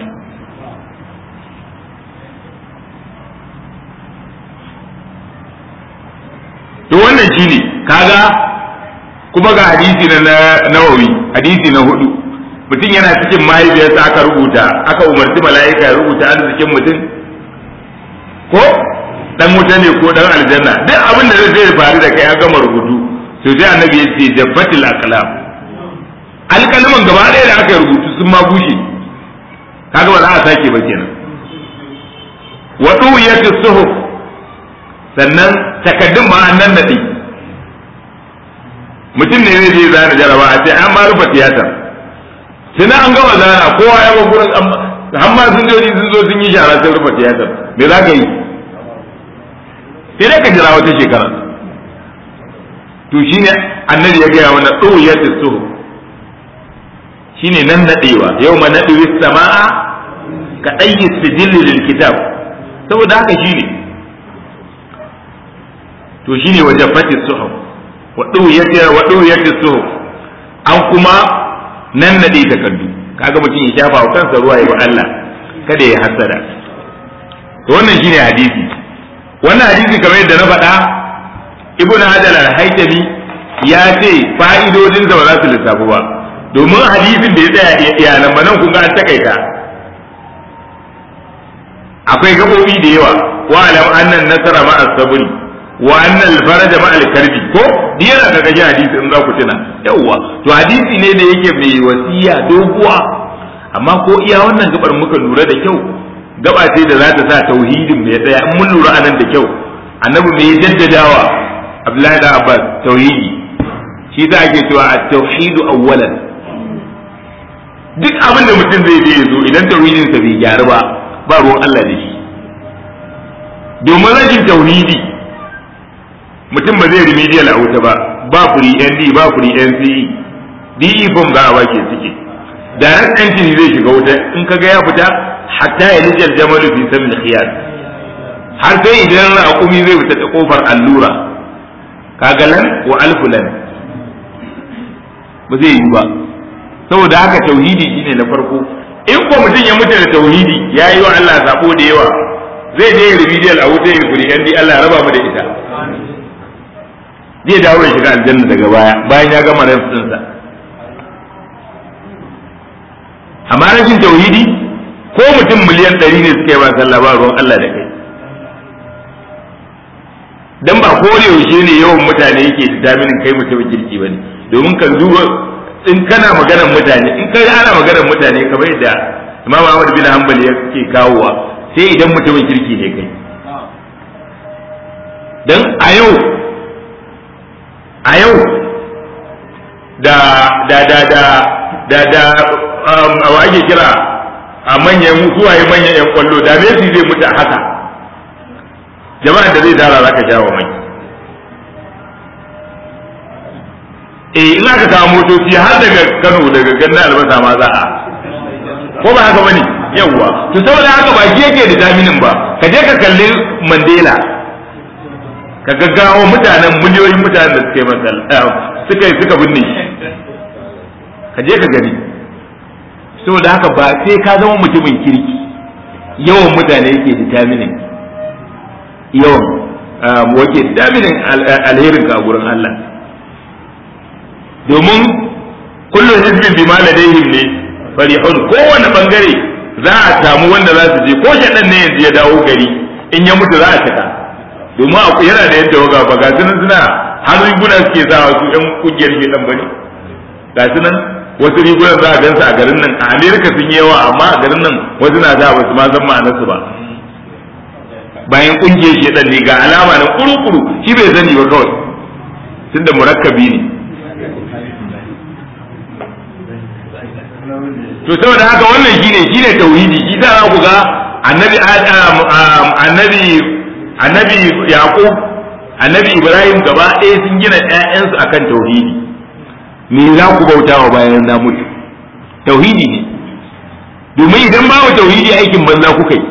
to wannan shine kaga kuma ga hadisi na nawawi hadisi na hudu mutum yana cikin mahaifiyarsa aka rubuta aka umarci mala'ika ya rubuta arzikin mutum ko dan wuta ne ko dan aljanna duk abin da zai faru da kai ya gama rubutu to sai annabi ya ce jabbatil aqlam alkalman gaba ɗaya da aka rubutu sun ma bushe kaga ba za a sake ba kenan wa duwiyatu suhuf sannan takaddun ma an nan nadi mutum ne zai je zana jaraba a ce an ma rufe tiyatar sai an gama zana kowa ya ga gurin amma sun je sun zo sun yi shara sun rufe tiyatar me za ka yi sai dai ka jira wata shekara to shine annabi ya gaya mana tsohiyatu suhu shine nan nadewa yau ma nadi sama'a ka ɗayyi sijilli lil kitab saboda haka shine to shine wajen fatis suhuf wa duwiyati wa duwiyati suhuf an kuma nan nade takardu kaga mutum ya shafa wa kansa ruwa ya Allah kada ya hasada to wannan shine hadisi wannan hadisi kamar yadda na faɗa ibn hajar al-haytami ya ce fa'idodinsa ba za su lissafu ba domin hadisin da ya tsaya iyalan ba nan kun ga an takaita akwai gabobi da yawa wa alam annan nasara ma as-sabri wa annal faraja ma al-karbi ko diyana daga ji hadisi in za ku tuna yawa to hadisi ne da yake mai wasiya doguwa amma ko iya wannan gabar muka lura da kyau gaba ce da za ta sa tauhidin mai tsaya in mun lura anan da kyau annabi mai jaddadawa abdullahi da abbas tauhidi shi za ake cewa a tauhidu awwalan duk abin da mutum zai je zo idan tauhidin sa bai gyaru ba ba ruwan Allah da shi domin rashin tauhidi mutum ba zai remedial a wuta ba ba kuri ND ba kuri NCE DE form za a wake suke direct entry zai shiga wuta in kaga ya fita hatta ya lijal jamalu fi sabil khiyar har sai idan raƙumi zai fita ta kofar allura kaga lan wa alfu lan ba zai yi ba saboda haka tauhidi shine na farko in ko mutum ya mutu da tauhidi ya yi wa Allah sabo da yawa zai je remedial a wuta ya guri yan Allah ya raba mu da ita zai dawo ya shiga aljanna daga baya bayan ya gama rafsinsa amma rashin tauhidi ko mutum miliyan ɗari ne suka yi ba sallah ba ruwan Allah da kai dan ba ko da yaushe ne yawan mutane yake determinin kai mutumin kirki bane domin kan duba in kana maganar mutane in kai ana maganar mutane kamar yadda Imam Ahmad bin Hanbal yake kawowa sai idan mutumin kirki ne kai dan a yau a yau da da da da da da a ake kira a manyan suwaye manyan yan kwallo da Messi zai mutu haka jama'ar da zai tara zaka sha wa mai eh ina ka kawo motoci har daga Kano daga Ganna albasa ma za a ko ba haka bane yawwa to saboda haka ba shi yake da daminin ba ka je ka kalli Mandela ka gaggawa mutanen miliyoyin mutanen da suka yi masal suka yi suka binne shi ka je ka gani saboda haka ba sai ka zama mutumin kirki yawan mutane yake determining yawan wake determining alherin ka a gurin Allah domin kullum hizbin bi ma ladaihim ne farihun kowane bangare za a samu wanda za su je ko shaɗan ne yanzu ya dawo gari in ya mutu za a cika domin yana da yadda waga ba ga sunan suna har riguna suke sa su yan kungiyar ke dan bane ga sunan wasu rigunan za a gansu a garin nan a amerika sun yi yawa amma a garin nan wasu na za ba su ma san ma'anarsu ba bayan kungiyar shi ne ga alama na kuru-kuru shi bai sani ba kawai tunda murakkabi ne to saboda haka wannan shine shine tauhidi shi za ku ga annabi annabi annabi yaqub annabi ibrahim gaba ɗaya sun gina ƴaƴansu akan tauhidi me za ku bautawa bayan na mutu tauhidi ne domin idan babu tauhidi aikin banza kuka yi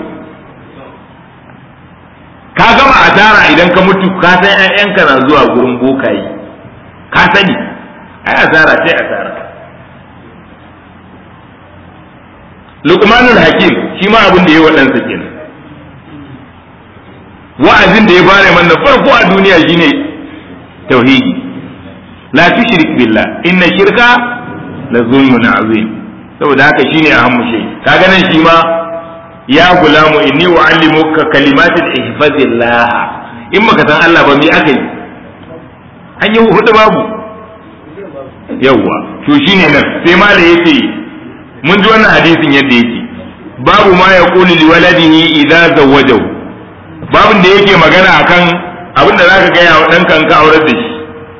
ka gama asara idan ka mutu ka san ƴaƴanka na zuwa gurin bokaye ka sani ai asara sai asara Luqmanul Hakim shi ma abin da ya waɗansa kenan wa'azin da ya fara mana farko a duniya shine tauhidi la tushrik billah inna shirka la zulmun azim saboda haka shine ahammu shay kaga nan shi ma ya gulamu inni uallimuka kalimatin ihfazillah in baka san Allah ba mi aka yi an yi hudu babu yawwa to shine nan sai ma da yake mun ji wannan hadisin yadda yake babu ma ya kuli li waladihi idza zawwajahu babin da yake magana akan abin da zaka gaya wa ɗanka ka aurar da shi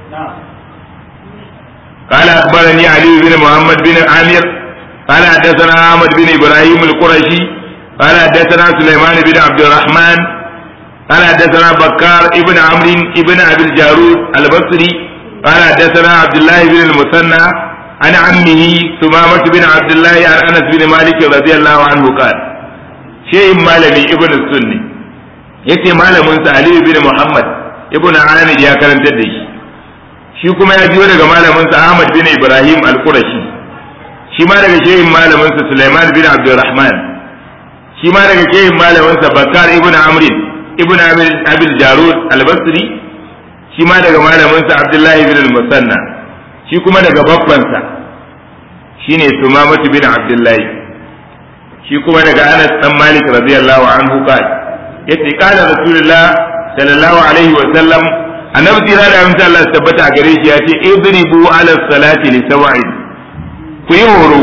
قال أخبرني علي بن محمد بن عامر قال حدثنا أحمد بن إبراهيم القرشي قال حدثنا سليمان بن عبد الرحمن قال حدثنا بكار ابن عمرو ابن أبي الجارود البصري قال حدثنا عبد الله بن المثنى عن عمه ثمامة بن عبد الله عن أنس بن مالك رضي الله عنه قال شيء مالمي ابن السني yace malamin sa Ali bin Muhammad ibn Amir ya karantar da shi shi kuma ya biyo daga malamin sa Ahmad bin Ibrahim al-Qurashi shi ma daga shehin malamin sa Sulaiman bin Abdurrahman shi ma daga shehin malamin sa Bakar ibn Amr ibn Amir Abil Jarud al-Basri shi ma daga malamin sa Abdullah ibn al-Musanna shi kuma daga babban sa shine Sumamah bin Abdullah shi kuma daga Anas dan Malik radiyallahu anhu qala yace kana rasulullah sallallahu alaihi wa sallam annabi tira da amince Allah tabbata a gare shi yace idribu ala salati li sawa'id ku yi horo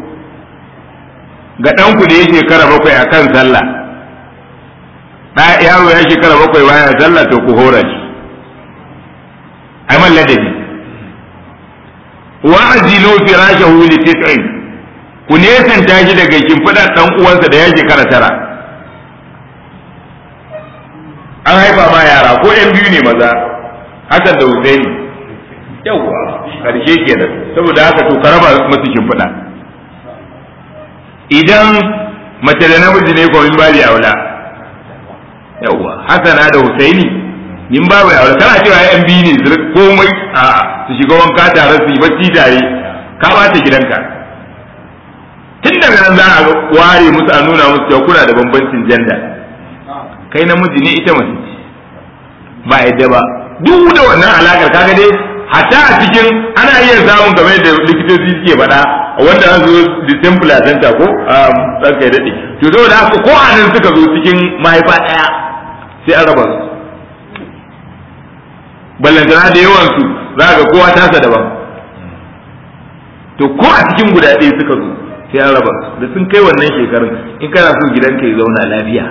ga dan ku da yake shekara bakwai akan sallah da yaro ya shekara bakwai baya sallah to ku hora shi ai man ladabi wa ajilu firashahu li tis'in ku nesanta shi daga kimfidar dan uwansa da ya shekara tara an haifa ma yara ko yan biyu ne maza hakan da Husaini yawwa karshe kenan saboda haka to ka raba musu shimfiɗa idan mace da namiji ne ko min bari aula yawwa hasana da Husaini min babu aula kana cewa yan biyu ne komai a su shiga wanka tare su yi bacci tare ka bata gidanka tun daga nan za a ware musu a nuna musu cewa kuna da bambancin janda kai namiji ne ita mace ce ba yadda ba duk da wannan alakar kaga dai hatta a cikin ana iya samun game da likitoci suke faɗa wanda an zo distant placenta ko a tsarkai daɗe to saboda haka ko a nan suka zo cikin mahaifa ɗaya sai an raba su ballantana da yawan su za ga kowa tasa daban to ko a cikin guda ɗaya suka zo sai an raba su da sun kai wannan shekarun in kana so gidanka ya zauna lafiya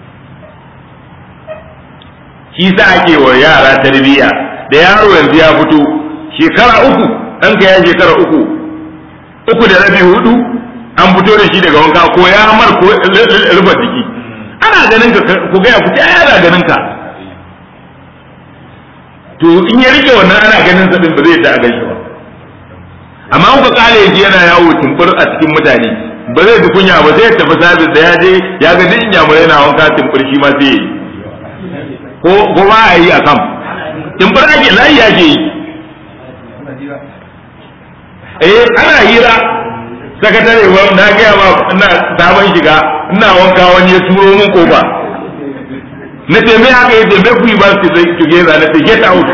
shi sa ake wa yara tarbiyya da yaro yanzu ya fito shekara uku ɗanka ya shekara uku uku da rabi hudu an fito da shi daga wanka ko ya mar ko rufe jiki ana ganin ka ku ga ya fita ana ganin ka to in ya rike wannan ana ganin sa din ba zai ta a gaishe ba amma kuka kale yake yana yawo tumbur a cikin mutane ba zai ji kunya ba zai tafi sabis da ya je ya ga duk inyamurai na wanka tumbur shi ma sai yi ko ko ba a yi a kam tumbur ake layi ake yi eh ana hira sakatare wa na gaya ma ina sabon shiga ina wanka wani ya turo min kofa na ce me haka yace me kuyi ba su together na ce get out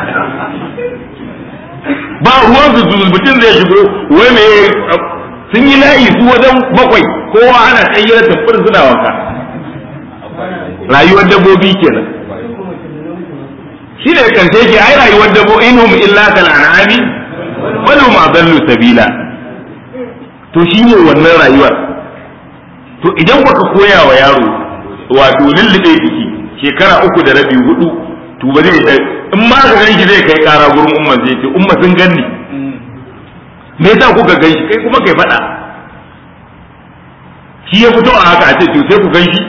ba ruwan su mutum zai shigo wai me sun yi layi su wajen bakwai kowa ana kayyar tafiyar suna wanka rayuwar dabbobi kenan shi ne karshe ke ai rayuwar dabbobi inhum illa kal an'ami wal hum adallu sabila to shi ne wannan rayuwar to idan baka koya wa yaro wato lullube jiki shekara uku da rabi hudu to ba zai in ma ka ganshi zai kai kara gurin umman zai ce umma sun ganni me yasa kuka ganshi kai kuma kai faɗa shi ya fito a haka a ce to sai ku ganshi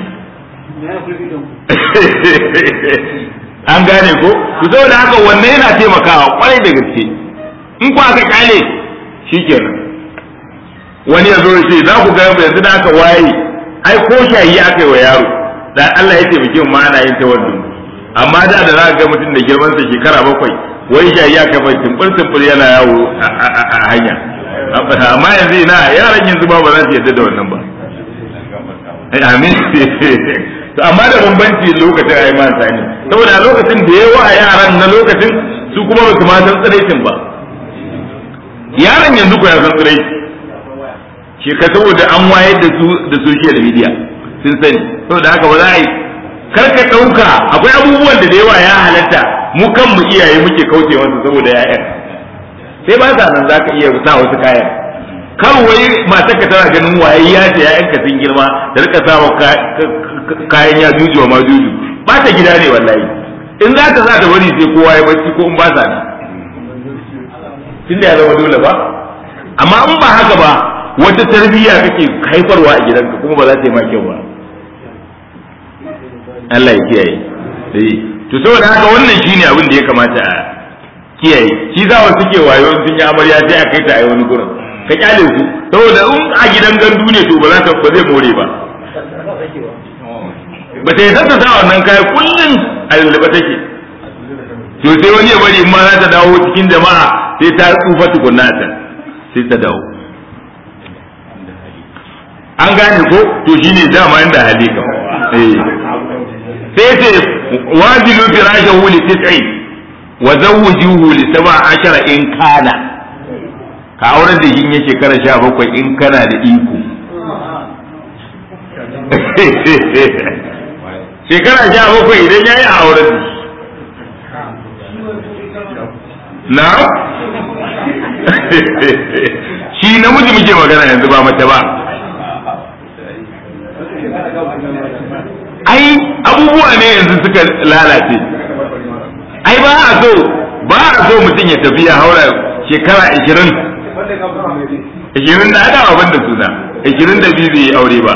an gane ko to saboda haka wannan yana taimakawa kwarai da gaske in ku aka kyale shikenan wani ya zo ya ce za ku ga yanzu da aka waye ai ko shayi aka yi wa yaro da Allah ya taimake mu ana yin ta wannan amma da da za ga mutum da girman sa shekara bakwai wai shayi aka mai tumbur tumbur yana yawo a hanya amma yanzu ina yaran yanzu ba ba za su yarda da wannan ba amin to amma da bambanci lokacin ayi man sani saboda lokacin da yawa a yaran na lokacin su kuma ba su ma san tsiraicin ba yaran yanzu ko ya san tsiraici shi ka saboda an wayar da su da social media sun sani saboda haka ba za a yi kar ka ɗauka akwai abubuwan da da yawa ya halatta mu kanmu iyaye muke kauce wasu saboda ya'yan sai ba sa nan za ka iya sa wasu kayan kan wai matar ka tana ganin waye ya ce ya'yan ka sun girma da rika sa kayan ya juju wa ma juju ba ta gida ne wallahi in za ta za ta bari sai kowa ya bacci ko in ba sa ne tunda ya zama dole ba amma in ba haka ba wata tarbiyya kake haifarwa a gidanka kuma ba za ta yi ma kyau ba Allah ya kiyaye eh to saboda haka wannan shine abin da ya kamata a kiyaye shi za wa suke wayo sun yi amarya sai a kai ta a wani gurin ka kyale su saboda in a gidan gandu ne to ba za ta ba zai more ba ba ta yi sassa sa wannan kayan kullum a lullube take to sai wani ya bari in ma za ta dawo cikin jama'a sai ta tsufa tukunna ta sai ta dawo an gane ko to shine dama inda hali ka eh sai ce wajilu firashahu li tis'i wa zawwijuhu li sab'a ashara in kana ka auren da yin yake shekara 17 in kana da iko shekara 17 idan yayi a auren da na shi namiji muke magana yanzu ba mace ba ai abubuwa ne yanzu suka lalace ai ba a so ba a so mutum ya tafi ya haura shekara ashirin ashirin da ada abin da suna ashirin da biyu bai aure ba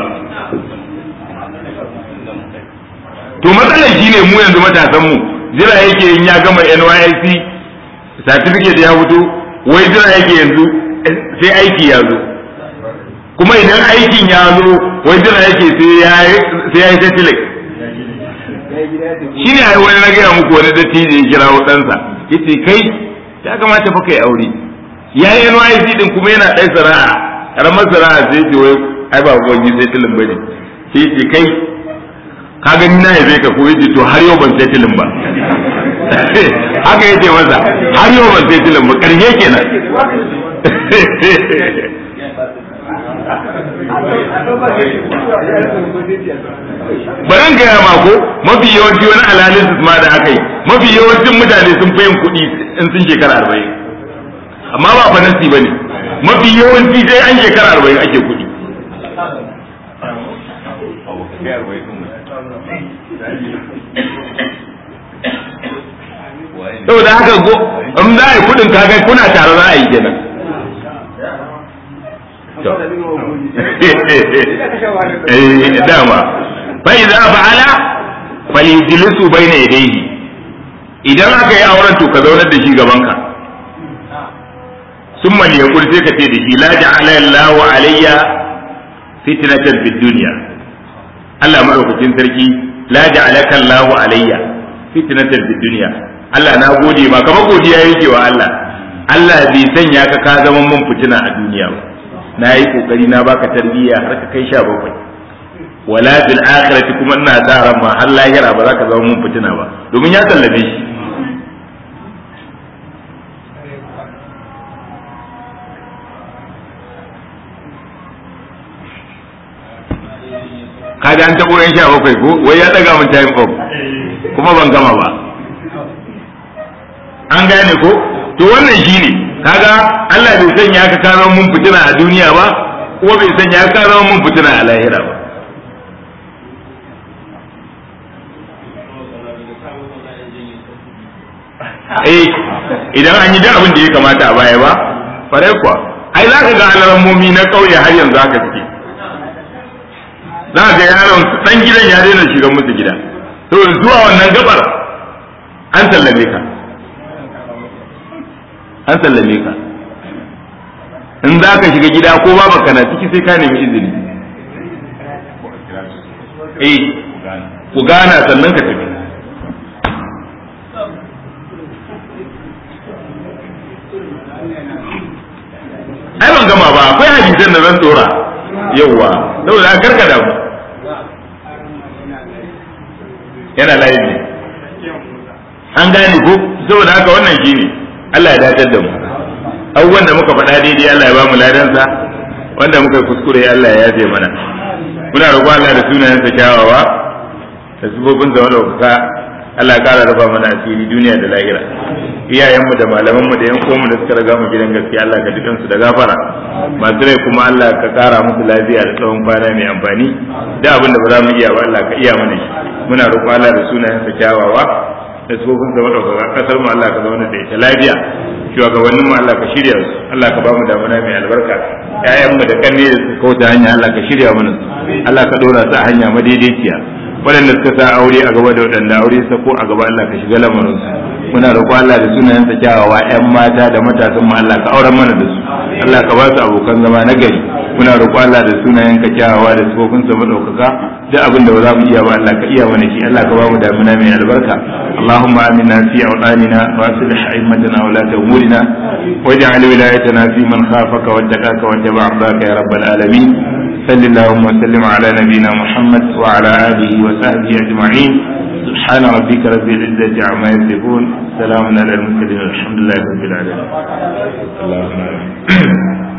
to matsalar shi ne mu yanzu matasan mu jira yake in ya gama NYSC certificate ya fito wai jira yake yanzu sai aiki ya zo kuma idan aikin ya zo wai jira yake sai ya yi settling shi ne ai wani na gaya muku wani dattijo ya kira ɗansa ya ce kai ya kamata fa kai aure ya yi NYC din kuma yana ɗan sana'a karamar sana'a sai ce wai ai ba gwangi sai tilin bane sai ce kai ka gani na yabe ka ko yace to har yau ban sai tilin ba haka yace masa har yau ban sai tilin ba karshe kenan baran gaya ma ko mafi yawanci wani analysis ma da aka yi mafi yawancin mutane sun fi yin kuɗi in sun shekara arba'in amma ba fa nasi ba ne mafi yawanci sai an shekara arba'in ake kuɗi saboda haka go in za a yi kuɗin kaga kuna tare za a yi kenan eh dama fa idza fa'ala falyajlisu bayna yadayhi idan aka yi auren to ka zaunar da shi gaban ka summa liyaqul sai ka ce da shi la ja'ala Allahu alayya fitnatan fid dunya Allah madaukakin sarki la ja'alaka Allahu alayya fitnatan fid dunya Allah na gode ma kamar godiya yake wa Allah Allah bai sanya ka ka zama mun fitina a duniya ba na yi kokari na baka tarbiyya har ka kai sha bakwai wala fil akhirati kuma ina sa ran ma har lahira ba za ka zama mun fitina ba domin ya tallabe shi kaga an tabo yan sha bakwai ko wai ya daga mun time off kuma ban gama ba an gane ko to wannan shine kaga Allah bai sanya ka ka mun fitina a duniya ba ko bai sanya ka zama mun fitina a lahira ba eh idan an yi da abin da ya kamata a baya ba farai kuwa ai za ka ga alamomi na ƙauye har yanzu haka suke za ga yaron dan gidan ya daina shiga musu gida to zuwa wannan gabar an sallame ka an sallame ka in za ka shiga gida ko ba baka na ciki sai ka nemi izini eh ku gana sannan ka tafi ai ban gama ba akwai hadisan da zan tsora yauwa saboda karka da mu yana layi ne an gane ko saboda haka wannan shine Allah ya dacar da mu abubuwan da muka faɗa daidai Allah ya ba mu ladansa wanda muka kuskure Allah ya yafe mana muna roƙon Allah da sunayensa kyawawa da sifofin da wanda Allah ya ƙara rufa mana asiri duniya da lahira iyayenmu da malamanmu da yan uwanmu da suka riga mu gidan gaskiya Allah ka dukansu da gafara masu rai kuma Allah ka kara musu lafiya da tsawon kwana mai amfani da abin da ba za mu iya ba Allah ka iya mana shi muna roƙon Allah da sunayensa kyawawa da tsofin da madaukaka kasar mu Allah ka zauna da ita lafiya shugabannin mu Allah ka shirya su Allah ka ba mu damuna mai albarka ƴaƴanmu da kanne da suka kauta hanya Allah ka shirya mana su Allah ka dora su a hanya madaidaiciya waɗanda suka sa aure a gaba da waɗanda aure sa ko a gaba Allah ka shiga lamarin su muna roƙo Allah da sunayensa kyawawa ƴan mata da matasan mu Allah ka auren mana da su Allah ka ba su abokan zama na gari muna roƙo Allah da sunayenka kyawawa da sifofin sa madaukaka duk abin da ba za mu iya ba Allah ka iya mana shi Allah ka ba mu damuna mai albarka اللهم آمنا في أوطاننا وأصلح أئمتنا ولاة أمورنا واجعل ولايتنا في من خافك واتقاك واتبع رضاك يا رب العالمين صل اللهم وسلم على نبينا محمد وعلى آله وصحبه أجمعين سبحان ربك رب العزة عما يصفون سلام على المرسلين والحمد لله رب العالمين اللهم آمين